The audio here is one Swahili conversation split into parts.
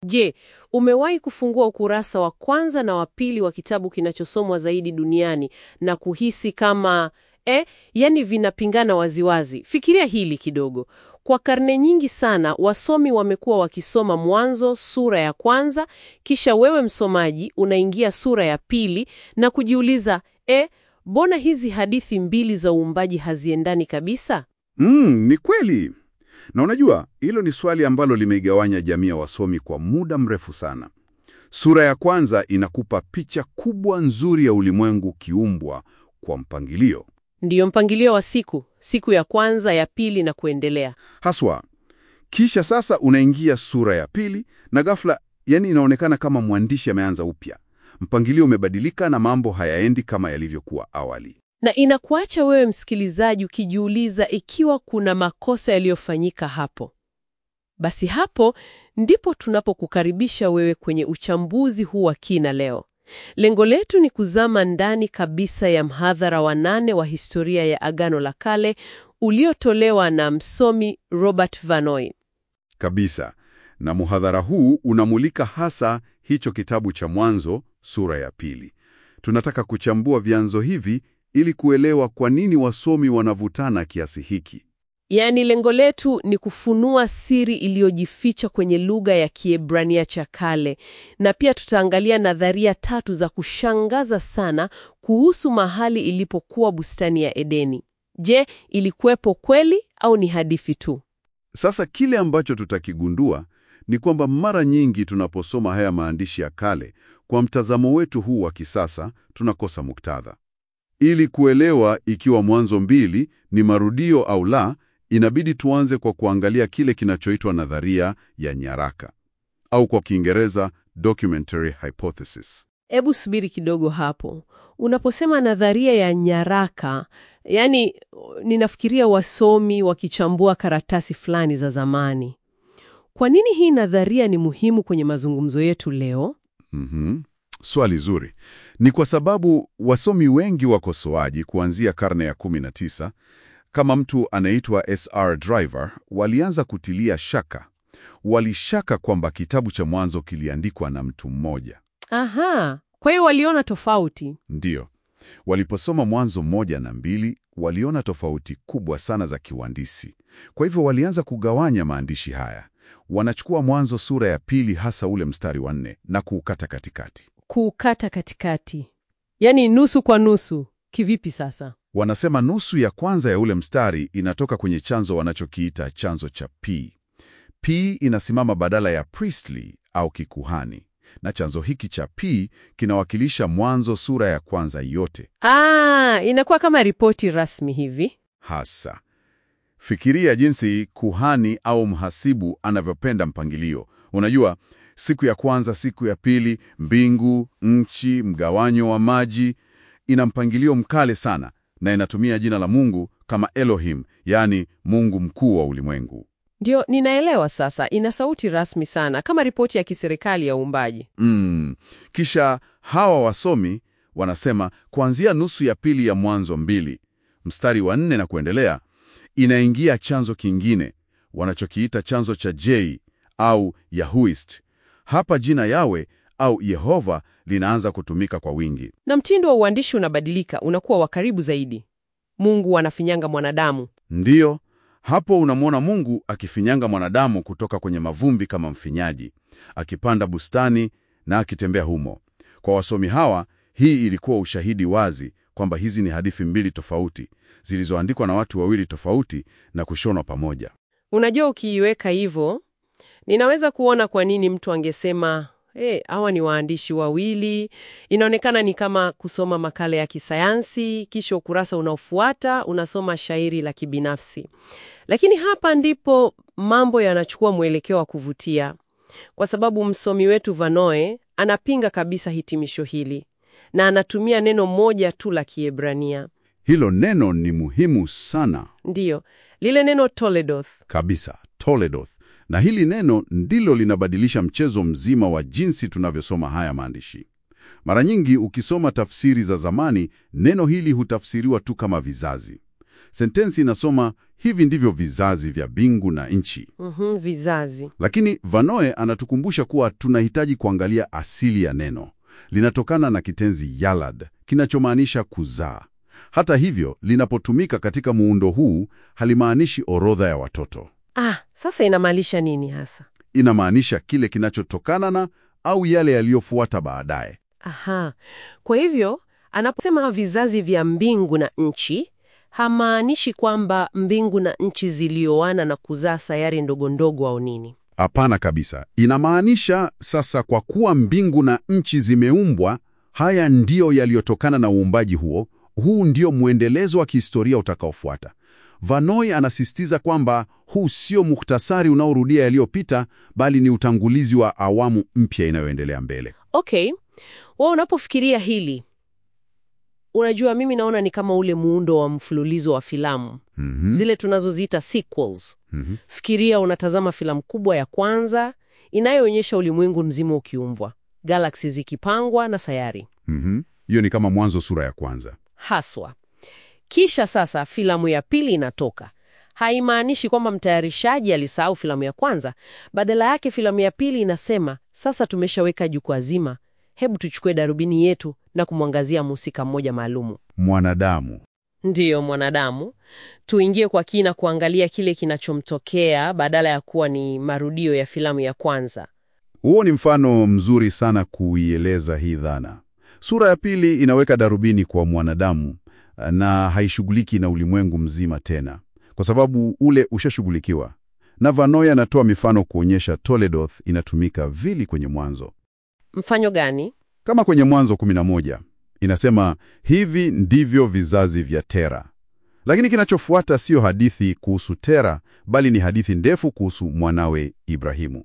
Je, umewahi kufungua ukurasa wa kwanza na wa pili wa kitabu kinachosomwa zaidi duniani na kuhisi kama eh, yani vinapingana waziwazi? Fikiria hili kidogo. Kwa karne nyingi sana wasomi wamekuwa wakisoma Mwanzo sura ya kwanza, kisha wewe msomaji unaingia sura ya pili na kujiuliza eh, mbona hizi hadithi mbili za uumbaji haziendani kabisa? Mm, ni kweli. Na unajua, hilo ni swali ambalo limeigawanya jamii ya wasomi kwa muda mrefu sana. Sura ya kwanza inakupa picha kubwa nzuri ya ulimwengu kiumbwa kwa mpangilio. Ndiyo mpangilio wa siku, siku ya kwanza, ya pili na kuendelea. Haswa. Kisha sasa unaingia sura ya pili na ghafla, yani inaonekana kama mwandishi ameanza upya. Mpangilio umebadilika na mambo hayaendi kama yalivyokuwa awali. Na inakuacha wewe msikilizaji ukijiuliza ikiwa kuna makosa yaliyofanyika hapo. Basi hapo ndipo tunapokukaribisha wewe kwenye uchambuzi huu wa kina leo. Lengo letu ni kuzama ndani kabisa ya mhadhara wa nane wa historia ya Agano la Kale uliotolewa na msomi Robert Vanoy. Kabisa. Na muhadhara huu unamulika hasa hicho kitabu cha Mwanzo sura ya pili. Tunataka kuchambua vyanzo hivi ili kuelewa kwa nini wasomi wanavutana kiasi hiki. Yaani, lengo letu ni kufunua siri iliyojificha kwenye lugha ya Kiebrania cha kale, na pia tutaangalia nadharia tatu za kushangaza sana kuhusu mahali ilipokuwa bustani ya Edeni. Je, ilikuwepo kweli au ni hadithi tu? Sasa kile ambacho tutakigundua ni kwamba mara nyingi tunaposoma haya maandishi ya kale kwa mtazamo wetu huu wa kisasa, tunakosa muktadha. Ili kuelewa ikiwa Mwanzo mbili ni marudio au la, inabidi tuanze kwa kuangalia kile kinachoitwa nadharia ya nyaraka au kwa Kiingereza documentary hypothesis. Hebu subiri kidogo hapo. Unaposema nadharia ya nyaraka, yani ninafikiria wasomi wakichambua karatasi fulani za zamani. Kwa nini hii nadharia ni muhimu kwenye mazungumzo yetu leo? Mhm. Swali zuri. Ni kwa sababu wasomi wengi wakosoaji kuanzia karne ya 19 kama mtu anaitwa SR Driver walianza kutilia shaka. Walishaka kwamba kitabu cha Mwanzo kiliandikwa na mtu mmoja. Aha, kwa hiyo waliona tofauti. Ndiyo. Waliposoma Mwanzo moja na mbili, waliona tofauti kubwa sana za kiuhandisi. Kwa hivyo walianza kugawanya maandishi haya. Wanachukua Mwanzo sura ya pili, hasa ule mstari wa nne, na kuukata katikati. Kuukata katikati, yaani nusu kwa nusu. Kivipi sasa? Wanasema nusu ya kwanza ya ule mstari inatoka kwenye chanzo wanachokiita chanzo cha P. P inasimama badala ya priestly au kikuhani, na chanzo hiki cha P kinawakilisha Mwanzo sura ya kwanza yote. Ah, inakuwa kama ripoti rasmi hivi. Hasa fikiria jinsi kuhani au mhasibu anavyopenda mpangilio. Unajua, siku ya kwanza, siku ya pili, mbingu, nchi, mgawanyo wa maji. Ina mpangilio mkale sana na inatumia jina la Mungu kama Elohim, yaani Mungu mkuu wa ulimwengu. Ndio, ninaelewa sasa. Ina sauti rasmi sana, kama ripoti ya kiserikali ya uumbaji. Mm. Kisha hawa wasomi wanasema kuanzia nusu ya pili ya Mwanzo mbili mstari wa nne na kuendelea, inaingia chanzo kingine wanachokiita chanzo cha J au Yahuist. Hapa jina Yawe au Yehova linaanza kutumika kwa wingi. Na mtindo wa uandishi unabadilika, unakuwa wa karibu zaidi. Mungu anafinyanga mwanadamu. Ndiyo, hapo unamwona Mungu akifinyanga mwanadamu kutoka kwenye mavumbi kama mfinyaji, akipanda bustani na akitembea humo. Kwa wasomi hawa, hii ilikuwa ushahidi wazi kwamba hizi ni hadithi mbili tofauti zilizoandikwa na watu wawili tofauti na kushonwa pamoja. Unajua, ukiiweka hivyo, ninaweza kuona kwa nini mtu angesema eh, hawa ni waandishi wawili. Inaonekana ni kama kusoma makala ya kisayansi, kisha ukurasa unaofuata unasoma shairi la kibinafsi. Lakini hapa ndipo mambo yanachukua mwelekeo wa kuvutia, kwa sababu msomi wetu Vanoe anapinga kabisa hitimisho hili na anatumia neno moja tu la Kiebrania. Hilo neno ni muhimu sana Ndiyo, lile neno Toledoth. kabisa, Toledoth. Na hili neno ndilo linabadilisha mchezo mzima wa jinsi tunavyosoma haya maandishi. Mara nyingi ukisoma tafsiri za zamani, neno hili hutafsiriwa tu kama vizazi. sentensi inasoma hivi ndivyo vizazi vya mbingu na nchi. Mhm, vizazi. Lakini Vanoe anatukumbusha kuwa tunahitaji kuangalia asili ya neno. Linatokana na kitenzi yalad kinachomaanisha kuzaa. Hata hivyo, linapotumika katika muundo huu halimaanishi orodha ya watoto. Ah, sasa inamaanisha nini hasa? Inamaanisha kile kinachotokana na au yale yaliyofuata baadaye. Aha. Kwa hivyo anaposema vizazi vya mbingu na nchi, hamaanishi kwamba mbingu na nchi zilioana na kuzaa sayari ndogo ndogo au nini. Hapana kabisa. Inamaanisha sasa, kwa kuwa mbingu na nchi zimeumbwa, haya ndiyo yaliyotokana na uumbaji huo. Huu ndio mwendelezo wa kihistoria utakaofuata. Vanoi anasisitiza kwamba huu sio muhtasari unaorudia yaliyopita, bali ni utangulizi wa awamu mpya inayoendelea mbele. Okay, wewe unapofikiria hili, unajua mimi naona ni kama ule muundo wa mfululizo wa filamu Mhm. zile tunazoziita sequels. Mhm. Fikiria unatazama filamu kubwa ya kwanza inayoonyesha ulimwengu mzima ukiumbwa, galaksi zikipangwa na sayari Mhm. Hiyo ni kama Mwanzo sura ya kwanza. haswa. Kisha sasa filamu ya pili inatoka. Haimaanishi kwamba mtayarishaji alisahau filamu ya kwanza. Badala yake filamu ya pili inasema, sasa tumeshaweka jukwaa zima, hebu tuchukue darubini yetu na kumwangazia mhusika mmoja maalumu. Mwanadamu. Ndiyo, mwanadamu. Tuingie kwa kina kuangalia kile kinachomtokea badala ya kuwa ni marudio ya filamu ya kwanza. Huo ni mfano mzuri sana kuieleza hii dhana. Sura ya pili inaweka darubini kwa mwanadamu na haishughuliki na ulimwengu mzima tena, kwa sababu ule ushashughulikiwa. Na Vanoi anatoa mifano kuonyesha Toledoth inatumika vili kwenye Mwanzo, Mfano gani? kama kwenye Mwanzo 11 inasema hivi ndivyo vizazi vya Tera. Lakini kinachofuata siyo hadithi kuhusu Tera, bali ni hadithi ndefu kuhusu mwanawe Ibrahimu.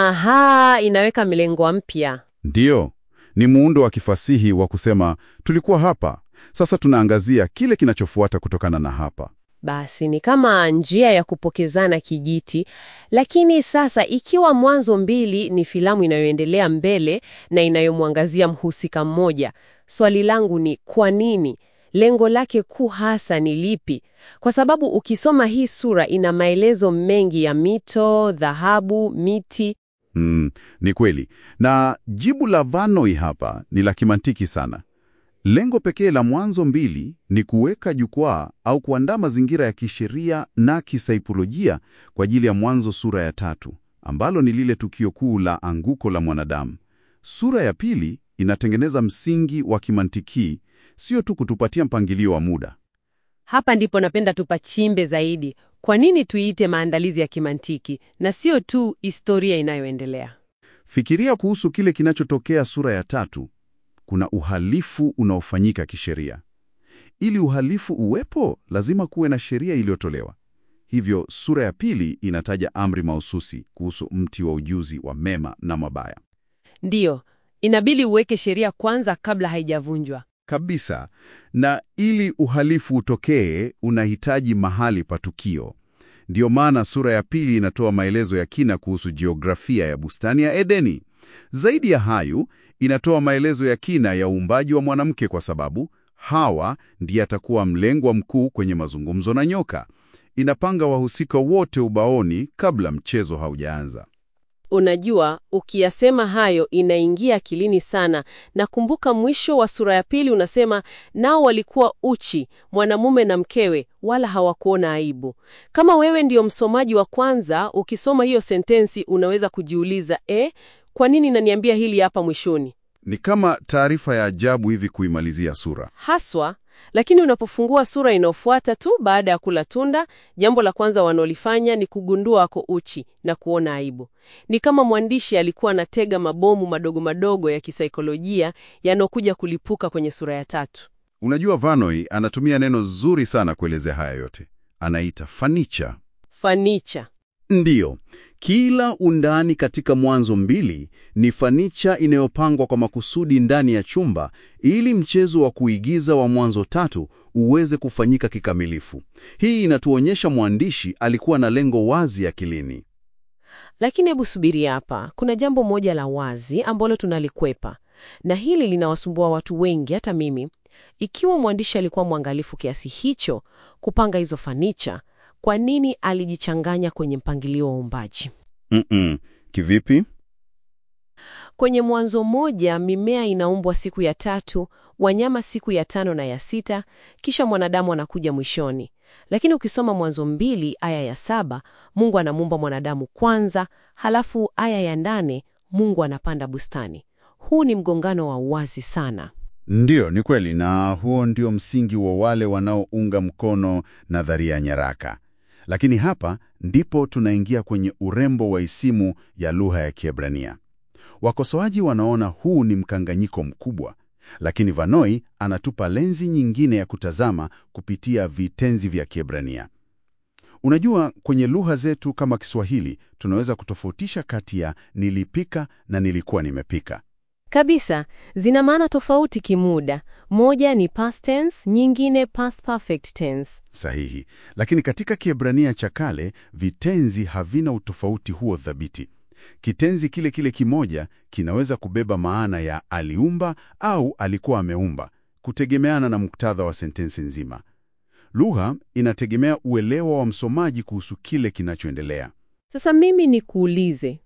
Aha, inaweka milengo mpya. Ndiyo, ni muundo wa kifasihi wa kusema tulikuwa hapa, sasa tunaangazia kile kinachofuata kutokana na hapa. Basi ni kama njia ya kupokezana kijiti. Lakini sasa, ikiwa Mwanzo mbili ni filamu inayoendelea mbele na inayomwangazia mhusika mmoja, swali langu ni kwa nini? Lengo lake kuu hasa ni lipi? Kwa sababu ukisoma hii sura ina maelezo mengi ya mito, dhahabu, miti. Mm, ni kweli. Na jibu la Vanoi hapa ni la kimantiki sana. Lengo pekee la Mwanzo mbili ni kuweka jukwaa au kuandaa mazingira ya kisheria na kisaikolojia kwa ajili ya Mwanzo sura ya tatu, ambalo ni lile tukio kuu la anguko la mwanadamu. Sura ya pili inatengeneza msingi wa kimantiki, sio tu kutupatia mpangilio wa muda. Hapa ndipo napenda tupachimbe zaidi. Kwa nini tuiite maandalizi ya kimantiki na sio tu historia inayoendelea? Fikiria kuhusu kile kinachotokea sura ya tatu. Kuna uhalifu unaofanyika kisheria. Ili uhalifu uwepo, lazima kuwe na sheria iliyotolewa. Hivyo sura ya pili inataja amri mahususi kuhusu mti wa ujuzi wa mema na mabaya. Ndiyo, inabidi uweke sheria kwanza kabla haijavunjwa. Kabisa. Na ili uhalifu utokee, unahitaji mahali pa tukio. Ndiyo maana sura ya pili inatoa maelezo ya kina kuhusu jiografia ya bustani ya Edeni. Zaidi ya hayo, inatoa maelezo ya kina ya uumbaji wa mwanamke kwa sababu Hawa ndiye atakuwa mlengwa mkuu kwenye mazungumzo na nyoka. Inapanga wahusika wote ubaoni kabla mchezo haujaanza. Unajua, ukiyasema hayo inaingia akilini sana. Nakumbuka mwisho wa sura ya pili unasema, nao walikuwa uchi, mwanamume na mkewe, wala hawakuona aibu. Kama wewe ndiyo msomaji wa kwanza, ukisoma hiyo sentensi unaweza kujiuliza, eh, kwa nini naniambia hili hapa mwishoni? Ni kama taarifa ya ajabu hivi kuimalizia sura. Haswa, lakini unapofungua sura inayofuata tu baada ya kula tunda, jambo la kwanza wanalolifanya ni kugundua ako uchi na kuona aibu. Ni kama mwandishi alikuwa anatega mabomu madogo madogo ya kisaikolojia yanayokuja kulipuka kwenye sura ya tatu. Unajua, Vanoi anatumia neno zuri sana kuelezea haya yote, anaita fanicha. Fanicha. Ndiyo, kila undani katika Mwanzo mbili ni fanicha inayopangwa kwa makusudi ndani ya chumba ili mchezo wa kuigiza wa Mwanzo tatu uweze kufanyika kikamilifu. Hii inatuonyesha mwandishi alikuwa na lengo wazi akilini. Lakini hebu subiri hapa, kuna jambo moja la wazi ambalo tunalikwepa, na hili linawasumbua watu wengi, hata mimi. ikiwa mwandishi alikuwa mwangalifu kiasi hicho kupanga hizo fanicha, kwa nini alijichanganya kwenye mpangilio wa uumbaji? Mm-mm. Kivipi? Kwenye Mwanzo moja mimea inaumbwa siku ya tatu, wanyama siku ya tano na ya sita, kisha mwanadamu anakuja mwishoni. Lakini ukisoma Mwanzo mbili aya ya saba Mungu anamuumba mwanadamu kwanza, halafu aya ya nane Mungu anapanda bustani. Huu ni mgongano wa uwazi sana. Ndiyo, ni kweli, na huo ndio msingi wa wale wanaounga mkono nadharia ya nyaraka. Lakini hapa ndipo tunaingia kwenye urembo wa isimu ya lugha ya Kiebrania. Wakosoaji wanaona huu ni mkanganyiko mkubwa, lakini Vanoi anatupa lenzi nyingine ya kutazama kupitia vitenzi vya Kiebrania. Unajua, kwenye lugha zetu kama Kiswahili tunaweza kutofautisha kati ya nilipika na nilikuwa nimepika. Kabisa, zina maana tofauti kimuda. Moja ni past tense, nyingine past perfect tense. Sahihi. Lakini katika Kiebrania cha kale vitenzi havina utofauti huo thabiti. Kitenzi kile kile kimoja kinaweza kubeba maana ya aliumba au alikuwa ameumba, kutegemeana na muktadha wa sentensi nzima. Lugha inategemea uelewa wa msomaji kuhusu kile kinachoendelea. Sasa mimi nikuulize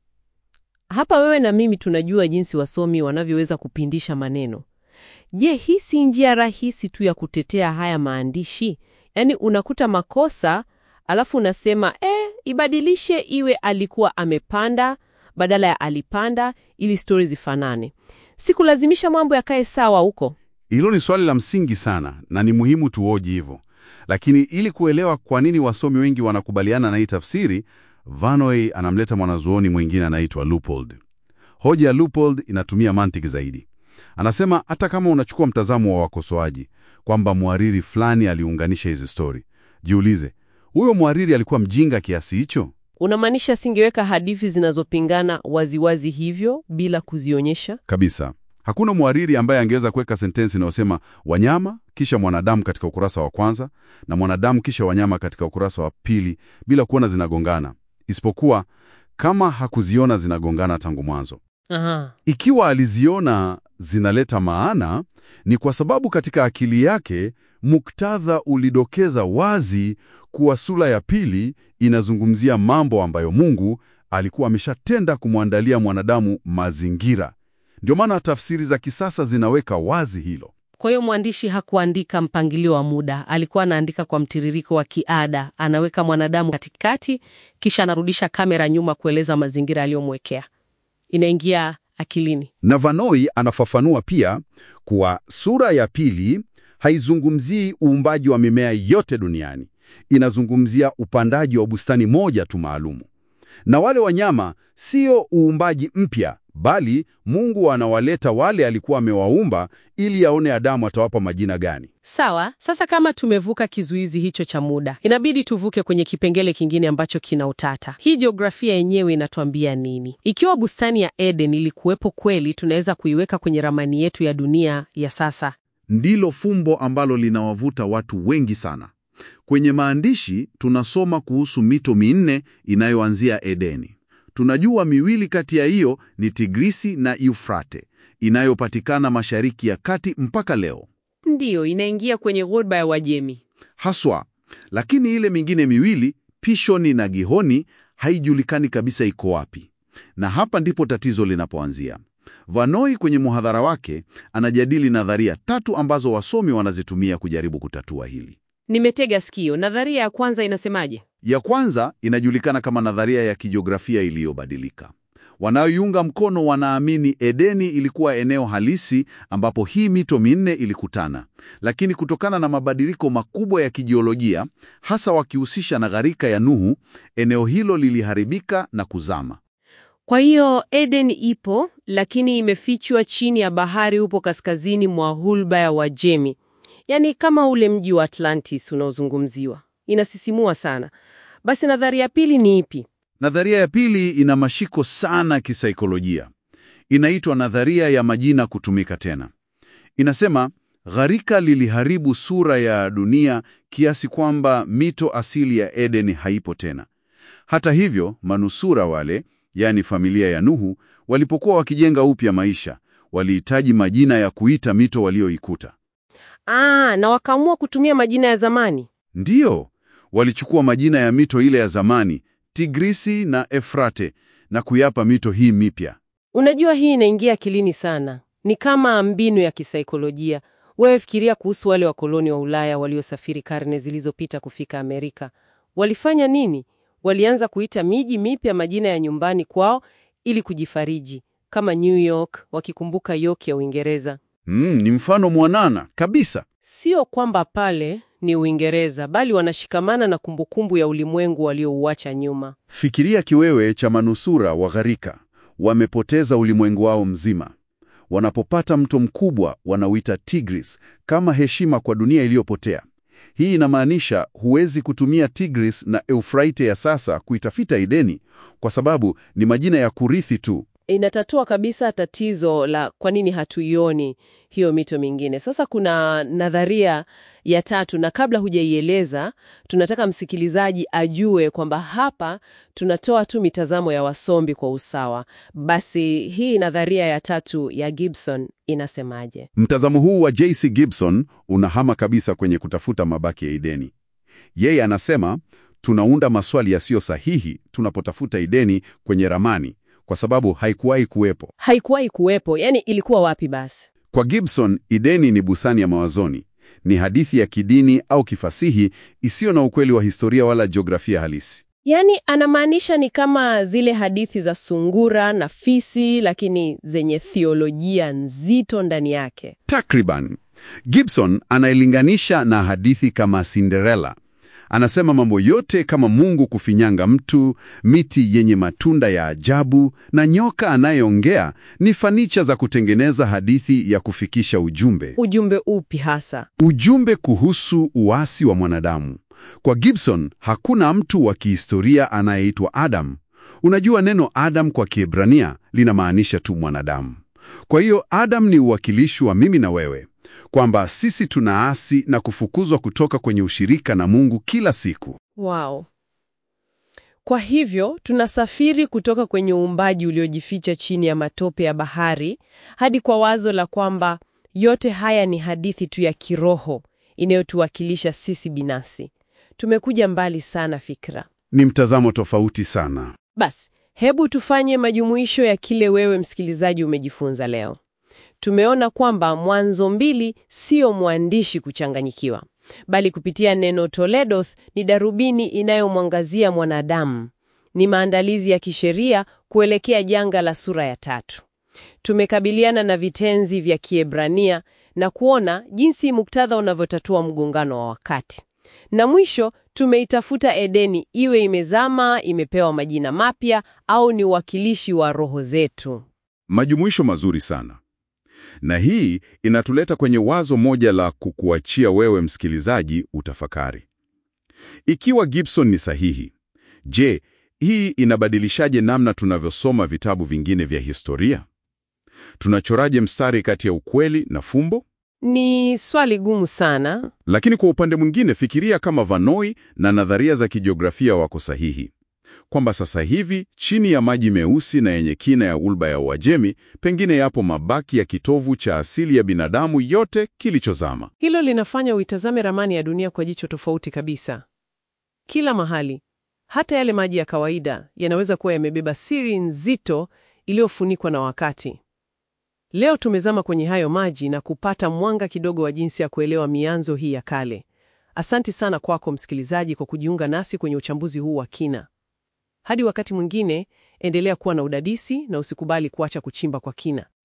hapa, wewe na mimi tunajua jinsi wasomi wanavyoweza kupindisha maneno. Je, hii si njia rahisi tu ya kutetea haya maandishi? Yaani unakuta makosa alafu unasema eh, ibadilishe iwe alikuwa amepanda badala ya alipanda, ili stori zifanane. Sikulazimisha mambo yakae sawa huko. Hilo ni swali la msingi sana na ni muhimu tuoji hivyo, lakini ili kuelewa kwa nini wasomi wengi wanakubaliana na hii tafsiri, Vanoi anamleta mwanazuoni mwingine anaitwa Leupold. Hoja ya Leupold inatumia mantiki zaidi. Anasema hata kama unachukua mtazamo wa wakosoaji kwamba mhariri fulani aliunganisha hizi stori, jiulize, huyo mhariri alikuwa mjinga kiasi hicho? Unamaanisha singeweka hadithi zinazopingana waziwazi hivyo bila kuzionyesha? Kabisa. Hakuna mhariri ambaye angeweza kuweka sentensi inayosema wanyama kisha mwanadamu katika ukurasa wa kwanza na mwanadamu kisha wanyama katika ukurasa wa pili bila kuona zinagongana, isipokuwa kama hakuziona zinagongana tangu mwanzo. Aha. Ikiwa aliziona zinaleta maana, ni kwa sababu katika akili yake muktadha ulidokeza wazi kuwa sura ya pili inazungumzia mambo ambayo Mungu alikuwa ameshatenda kumwandalia mwanadamu mazingira. Ndio maana tafsiri za kisasa zinaweka wazi hilo. Kwa hiyo mwandishi hakuandika mpangilio wa muda, alikuwa anaandika kwa mtiririko wa kiada. Anaweka mwanadamu katikati, kisha anarudisha kamera nyuma kueleza mazingira aliyomwekea. Inaingia akilini. Na Vanoi anafafanua pia kuwa sura ya pili haizungumzii uumbaji wa mimea yote duniani, inazungumzia upandaji wa bustani moja tu maalumu. Na wale wanyama sio uumbaji mpya, bali Mungu anawaleta wale alikuwa amewaumba ili aone Adamu atawapa majina gani. Sawa, sasa kama tumevuka kizuizi hicho cha muda, inabidi tuvuke kwenye kipengele kingine ambacho kina utata. Hii jiografia yenyewe inatuambia nini? Ikiwa bustani ya Eden ilikuwepo kweli, tunaweza kuiweka kwenye ramani yetu ya dunia ya sasa. Ndilo fumbo ambalo linawavuta watu wengi sana. Kwenye maandishi tunasoma kuhusu mito minne inayoanzia Edeni. Tunajua miwili kati ya hiyo ni Tigrisi na Eufrate inayopatikana Mashariki ya Kati mpaka leo. Ndiyo, inaingia kwenye ghuba ya Wajemi. Haswa, lakini ile mingine miwili, Pishoni na Gihoni, haijulikani kabisa iko wapi. Na hapa ndipo tatizo linapoanzia. Vanoi kwenye muhadhara wake anajadili nadharia tatu ambazo wasomi wanazitumia kujaribu kutatua hili. Nimetega sikio. Nadharia ya kwanza inasemaje? Ya kwanza inajulikana kama nadharia ya kijiografia iliyobadilika. Wanaoiunga mkono wanaamini Edeni ilikuwa eneo halisi ambapo hii mito minne ilikutana, lakini kutokana na mabadiliko makubwa ya kijiolojia, hasa wakihusisha na gharika ya Nuhu, eneo hilo liliharibika na kuzama. Kwa hiyo Eden ipo, lakini imefichwa chini ya bahari, upo kaskazini mwa hulba ya Wajemi, yaani kama ule mji wa Atlantis unaozungumziwa. Inasisimua sana. Basi nadharia ya pili ni ipi? Nadharia ya pili ina mashiko sana kisaikolojia. Inaitwa nadharia ya majina kutumika tena. Inasema gharika liliharibu sura ya dunia kiasi kwamba mito asili ya Edeni haipo tena. Hata hivyo, manusura wale, yaani familia ya Nuhu, walipokuwa wakijenga upya maisha, walihitaji majina ya kuita mito walioikuta. Ah, na wakaamua kutumia majina ya zamani. Ndiyo, walichukua majina ya mito ile ya zamani, Tigrisi na Efrate, na kuyapa mito hii mipya. Unajua, hii inaingia akilini sana. Ni kama mbinu ya kisaikolojia. Wewe fikiria kuhusu wale wakoloni wa Ulaya waliosafiri karne zilizopita kufika Amerika. Walifanya nini? Walianza kuita miji mipya majina ya nyumbani kwao ili kujifariji, kama New York, wakikumbuka York ya Uingereza. Mm, ni mfano mwanana kabisa. Sio kwamba pale ni Uingereza, bali wanashikamana na kumbukumbu ya ulimwengu waliouacha nyuma. Fikiria kiwewe cha manusura wa gharika, wamepoteza ulimwengu wao mzima. Wanapopata mto mkubwa wanauita Tigris kama heshima kwa dunia iliyopotea. Hii inamaanisha huwezi kutumia Tigris na Eufraite ya sasa kuitafita Edeni kwa sababu ni majina ya kurithi tu. Inatatua kabisa tatizo la kwa nini hatuioni hiyo mito mingine. Sasa kuna nadharia ya tatu, na kabla hujaieleza, tunataka msikilizaji ajue kwamba hapa tunatoa tu mitazamo ya wasomi kwa usawa. Basi hii nadharia ya tatu ya Gibson inasemaje? Mtazamo huu wa J.C. Gibson unahama kabisa kwenye kutafuta mabaki ya Edeni. Yeye anasema tunaunda maswali yasiyo sahihi tunapotafuta Edeni kwenye ramani kwa sababu haikuwahi kuwepo. Haikuwahi kuwepo, yani ilikuwa wapi basi? Kwa Gibson, Edeni ni bustani ya mawazoni, ni hadithi ya kidini au kifasihi isiyo na ukweli wa historia wala jiografia halisi. Yaani anamaanisha ni kama zile hadithi za sungura na fisi, lakini zenye thiolojia nzito ndani yake. Takriban. Gibson anailinganisha na hadithi kama Cinderella. Anasema mambo yote kama Mungu kufinyanga mtu, miti yenye matunda ya ajabu na nyoka anayeongea ni fanicha za kutengeneza hadithi ya kufikisha ujumbe. Ujumbe upi hasa? Ujumbe kuhusu uasi wa mwanadamu. Kwa Gibson, hakuna mtu wa kihistoria anayeitwa Adam. Unajua neno Adam kwa Kiebrania linamaanisha tu mwanadamu. Kwa hiyo Adam ni uwakilishi wa mimi na wewe, kwamba sisi tunaasi na kufukuzwa kutoka kwenye ushirika na Mungu kila siku. Wow. Kwa hivyo tunasafiri kutoka kwenye uumbaji uliojificha chini ya matope ya bahari hadi kwa wazo la kwamba yote haya ni hadithi tu ya kiroho inayotuwakilisha sisi binafsi. Tumekuja mbali sana fikra. Ni mtazamo tofauti sana. Basi, hebu tufanye majumuisho ya kile wewe msikilizaji umejifunza leo. Tumeona kwamba Mwanzo mbili sio mwandishi kuchanganyikiwa, bali kupitia neno Toledoth ni darubini inayomwangazia mwanadamu. Ni maandalizi ya kisheria kuelekea janga la sura ya tatu. Tumekabiliana na vitenzi vya Kiebrania na kuona jinsi muktadha unavyotatua mgongano wa wakati. Na mwisho tumeitafuta Edeni, iwe imezama, imepewa majina mapya au ni uwakilishi wa roho zetu. Majumuisho mazuri sana. Na hii inatuleta kwenye wazo moja la kukuachia wewe msikilizaji utafakari. Ikiwa Gibson ni sahihi, je, hii inabadilishaje namna tunavyosoma vitabu vingine vya historia? Tunachoraje mstari kati ya ukweli na fumbo? Ni swali gumu sana. Lakini kwa upande mwingine, fikiria kama Vanoi na nadharia za kijiografia wako sahihi, kwamba sasa hivi chini ya maji meusi na yenye kina ya Ghuba ya Uajemi pengine yapo mabaki ya kitovu cha asili ya binadamu yote kilichozama. Hilo linafanya uitazame ramani ya dunia kwa jicho tofauti kabisa. Kila mahali, hata yale maji ya kawaida, yanaweza kuwa yamebeba siri nzito iliyofunikwa na wakati. Leo tumezama kwenye hayo maji na kupata mwanga kidogo wa jinsi ya kuelewa mianzo hii ya kale. Asanti sana kwako msikilizaji kwa kujiunga nasi kwenye uchambuzi huu wa kina. Hadi wakati mwingine, endelea kuwa na udadisi na usikubali kuacha kuchimba kwa kina.